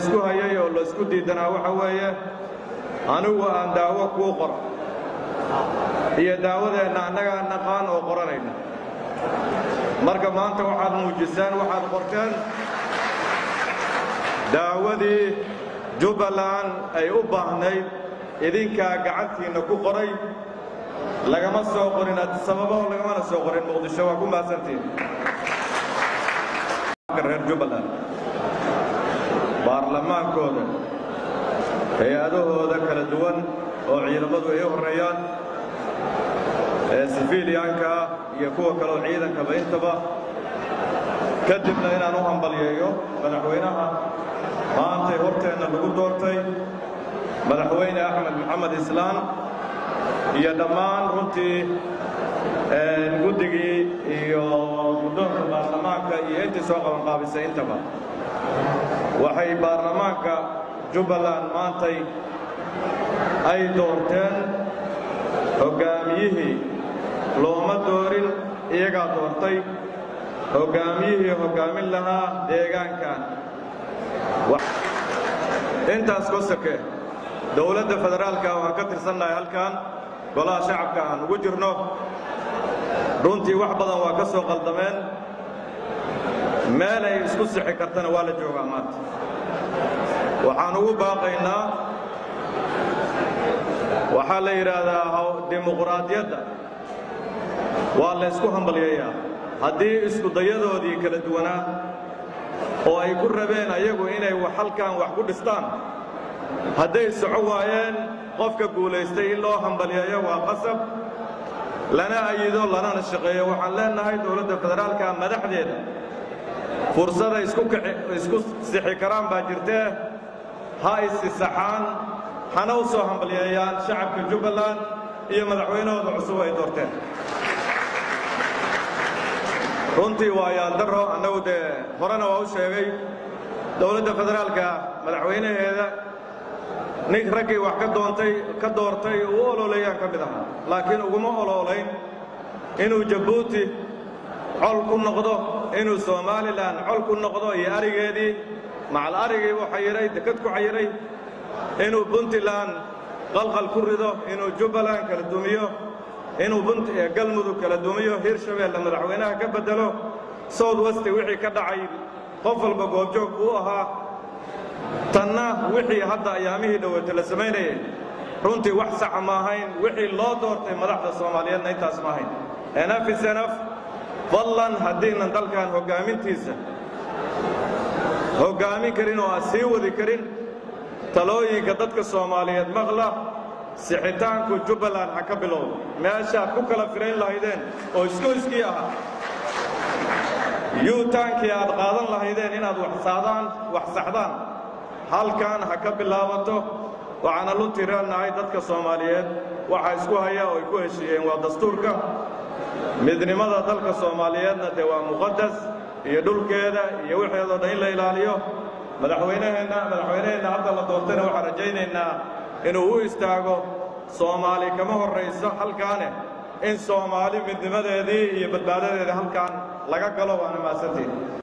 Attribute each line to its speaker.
Speaker 1: laysku hayay oo laysku diidanaa waxa weeye anigu aan daawo kuu qoro iyo daawadeenna annagaa naqaan oo qoranayna marka maanta waxaad muujiseen waxaad qorteen daawadii jubbaland ay u baahnayd idinkaa gacantiinna ku qoray lagama soo qorin sababo lagamana soo qorin muqdisho waa ku mahadsantiin reer jubbaland baarlamaankooda hay-adahooda kala duwan oo ciidamadu ay u horreeyaan ee sifiiliyaanka ah iyo kuwa kaleo ciidankaba intaba kadibna inaan u hambalyeeyo madaxweynaha maantay horteenna lagu doortay madaxweyne axmed maxamed islaan iyo dhammaan runtii guddigii iyo guddoonka baarlamaanka iyo intii soo qabanqaabisay intaba waxay baarlamaanka jubbaland maantay ay doorteen hoggaamiyihii looma doorin iyagaa doortay hoggaamiyihii hoggaamin lahaa deegaankan intaas kosake dowladda federaalka waan ka tirsannahay halkan golaha shacabka aan ugu jirno runtii wax badan waa ka soo qaldameen meel ay isku sixi kartana waa la joogaa maanta waxaan ugu baaqaynaa waxaa la yidhaahdaa dimuquraadiyadda waa la ysku hambalyayaa haddii iskudayadoodii kala duwanaa oo ay ku rabeen ayagu inay halkan wax ku dhistaan hadday soco waayeen qofka guulaystay in loo hambalyeeyo waa qasab lana ayido lanana shaqeeyo waxaan leennahay dowladda federaalka madaxdeeda fursaday isku sixi karaan baa jirtee ha isisaxaan hana u soo hambalyeeyaan shacabka jubbaland iyo madaxweynahooda cusub ay doorteen runtii waa yaandaro annagu dee horena waa u sheegay dowladda federaalka madaxweynaheeda nin raggii wax ka doontay ka doortay u ololeeyaan ka mid ahaa laakiin uguma ololayn inuu jabuuti col ku noqdo inuu somalilan col ku noqdo iyo arigeedii macal arigii buu xayiray dekad ku xayiray inuu puntland qalqal ku rido inuu jubbaland kala dumiyo inuu galmudug kala dumiyo hirshabeelle madaxweynaha ka beddelo south westi wixii ka dhacay qof walba goobjoog uu ahaa tanna wixii hadda ayaamihii dhoweyta la samaynayay runtii wax saxa ma ahayn wixii loo doortay madaxda soomaaliyeedna intaas ma ahayn enaf is enaf fadlan haddiinan dalkan hoggaamintiisa hoggaamin karin oo aan sii wadi karin talooyinka dadka soomaaliyeed maqla sixitaanku jubbaland ha ka bilowdo meeshaad ku kala firayn lahaydeen oo iskoyskii ahaa yuutaankii aad qaadan lahaydeen inaad waxsaadaan wax saxdaan halkan ha ka bilaabato waxaana luntii reennahay dadka soomaaliyeed waxaa isku haya oo ay ku heshiiyeen waa dastuurka midnimada dalka soomaaliyeedna dee waa muqadas iyo dhulkeeda iyo wixeedoo dhan in la ilaaliyo madaxweynaheenna madaxweynaheenna hadda la doortayna waxaan rajaynaynaa inuu u istaago soomaali kama horrayso halkaane in soomaali midnimadeedii iyo badbaadadeedii halkaan laga galo waana mahadsantiin